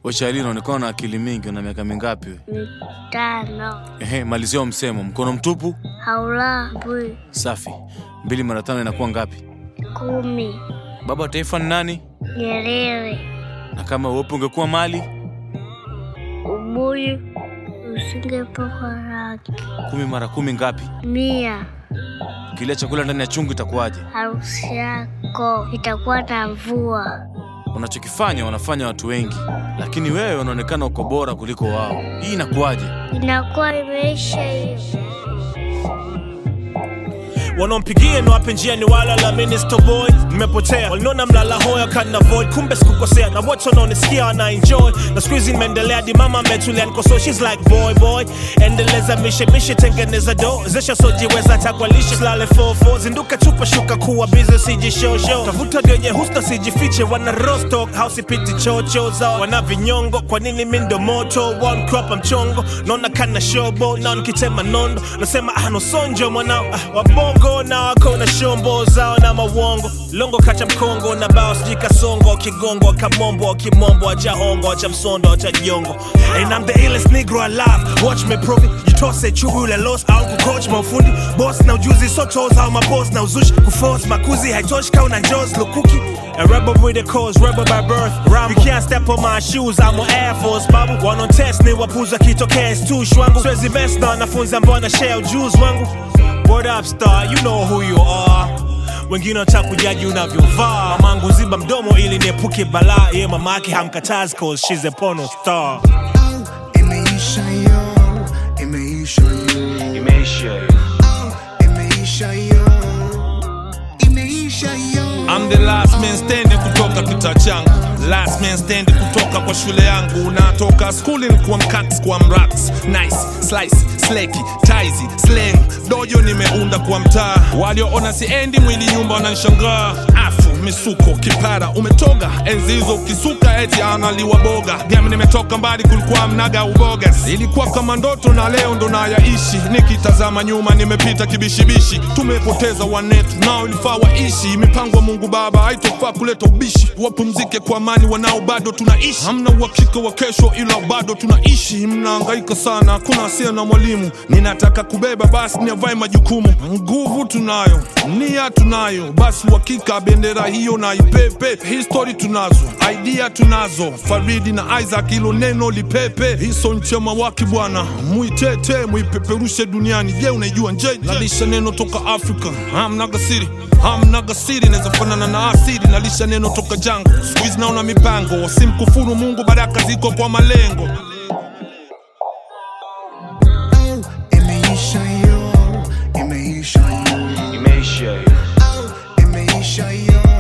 Wachali, unaonekana na akili mingi. Una miaka mingapi we? mitano Ehe, malizia msemo. Mkono mtupu. haulambwi Safi. Mbili mara tano inakuwa ngapi? kumi Baba wa taifa ni nani? Nyerere Na kama uwepo ungekuwa mali? ubuyu usingepakwa rangi Kumi mara kumi ngapi? mia Ukilia chakula ndani ya chungu itakuwaje? harusi yako itakuwa na mvua Unachokifanya wanafanya watu wengi, lakini wewe unaonekana uko bora kuliko wao. Hii inakuwaje? inakuwa imeisha hiyo wanaompigia niwape njia ni wala la minister boy nimepotea walinona mlala hoya kana void kumbe sikukosea na wote wanaonisikia wana enjoy na siku hizi nimeendelea di mama ametulia niko so she's like boy boy endeleza mishe mishe tengeneza do zesha sojiweza takwalishe slale 44 zinduka chupa shuka kuwa busy siji show show tafuta dionye husna sijifiche wana rostock house piti chocho zao wana vinyongo kwa nini mi ndo moto one crop mchongo naona kana shobo nao nikitema nondo nasema ah no sonjo mwanao ah, wabongo na wako na shombo zao na mawongo longo kacha mkongo na bao sijui kasongo kigongo kamombo kimombo acha hongo acha msondo acha jongo and I'm the illest negro alive watch me prove it jitose chubu ule lost au kucoach mafundi boss na ujuzi so toes au maboss na uzushi kuforce makuzi haitoshi kau na jaws lukuki A rebel with a cause, rebel by birth. Rambo. You can't step on my shoes, I'm on Air Force, babu. One on test, ni wapuza kitokea stu shwangu. Swezi best na wanafunzi ambao na share ujuzi wangu. Word up star, you know who you are. Wengine wanataka kujaji unavyovaa. Mamangu ziba mdomo ili niepuke balaa. Ye mama yake hamkatazi cause she's a porno star. Imeisha yo, imeisha yo, Imeisha hiyo. imeisha yo, imeisha yo. I'm the last man standing kutoka kita changu last man standing kutoka kwa shule yangu natoka skuli kwa mkats kwa mrats nice slice sleki taizi slang dojo nimeunda kwa mtaa walioona siendi mwili nyumba wananishangaa afu misuko kipara umetoga enzi hizo ukisuka eti analiwa boga gami nimetoka mbali kulikuwa mnaga ubogas ilikuwa kama ndoto na leo ndo nayaishi nikitazama nyuma nimepita kibishibishi tumepoteza wanetu nao ilifaa waishi mipango ya mungu baba haitofaa kuleta ubishi wapumzike kwa amani wanao bado tunaishi hamna uhakika wa kesho ila bado tunaishi mnaangaika sana hakuna asia na mwalimu ninataka kubeba basi niavae majukumu nguvu tunayo nia tunayo basi uhakika bendera hiyo na ipepe histori tunazo idea tunazo faridi na isaac ilo neno lipepe hiso nchema waki bwana muitete muipeperushe duniani je unaijua nje nalisha neno toka afrika hamnaga siri hamnaga siri naweza fanana na asiri nalisha neno toka jango skuizi naona mipango wasimkufuru mungu baraka ziko kwa malengo Imeisha yo, imeisha yo, Imeisha hiyo. imeisha yo,